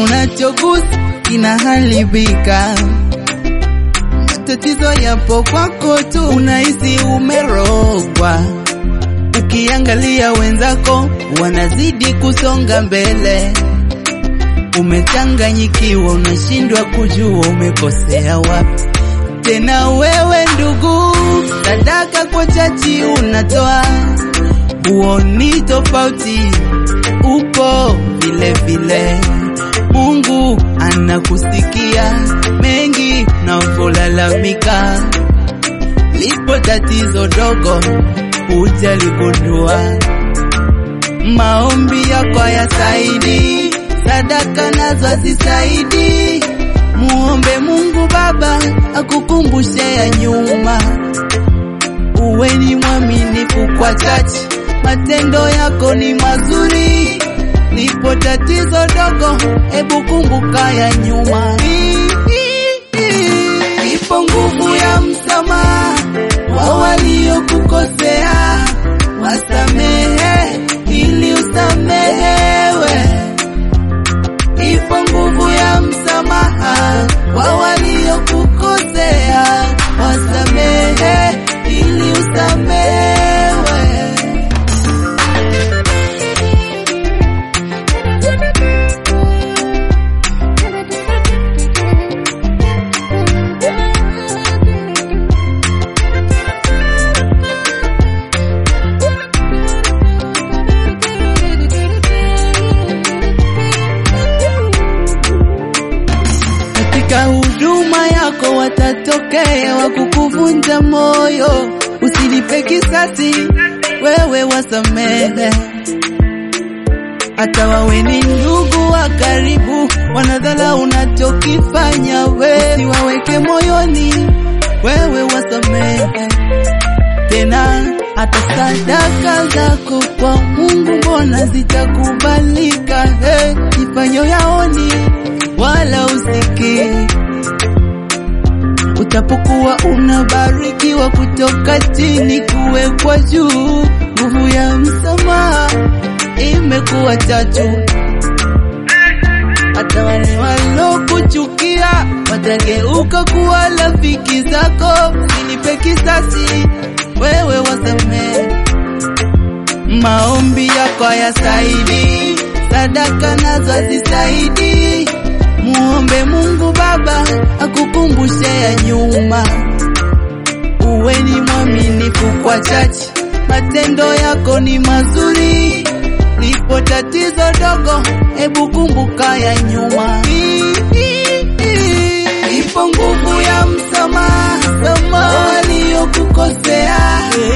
unachogusa kinaharibika. Matatizo yapo kwako tu, unahisi umerogwa. Ukiangalia wenzako wanazidi kusonga mbele, umechanganyikiwa, unashindwa kujua umekosea wapi. Tena wewe ndugu, sadaka kwa chachi unatoa, huoni tofauti, upo vile vile. Mungu anakusikia mengi navyolalamika, lipo tatizo dogo hujaligundua. Maombi yako hayasaidi, sadaka nazo hazisaidi. Muombe Mungu Baba akukumbushe ya nyuma, uwe ni mwaminifu kwa chache, matendo yako ni mazuri. Lipo tatizo dogo, hebu kumbuka ya nyuma. Ipo nguvu ya msamaha kwa waliokukosea, wasamehe ili usamehewe. Ipo nguvu ya msamaha kwa waliokukosea, wasamehe ili usamehewe. Katika huduma yako watatokea wa kukuvunja moyo, usilipe kisasi, wewe wasamehe. Hata wawe ni ndugu wa karibu, wanadhala unachokifanya, we usiwaweke moyoni, wewe wasamehe. Tena hata sadaka zako kwa Mungu mbona zitakubalika? Hey, ifanyo yaoni wala usikii. Utapokuwa unabarikiwa kutoka chini kuwekwa juu, nguvu ya msamaha imekuwa chachu. Hata wale walokuchukia watageuka kuwa rafiki zako. Usilipe kisasi, wewe wasamehe. Maombi yako hayasaidi, sadaka nazo hazisaidi. Muombe Mungu Baba akukumbushe ya nyuma, uwe ni mwaminifu kwa chache, matendo yako ni mazuri. Lipo tatizo dogo, hebu kumbuka ya nyuma. Ipo nguvu ya msamaha kwa waliokukosea,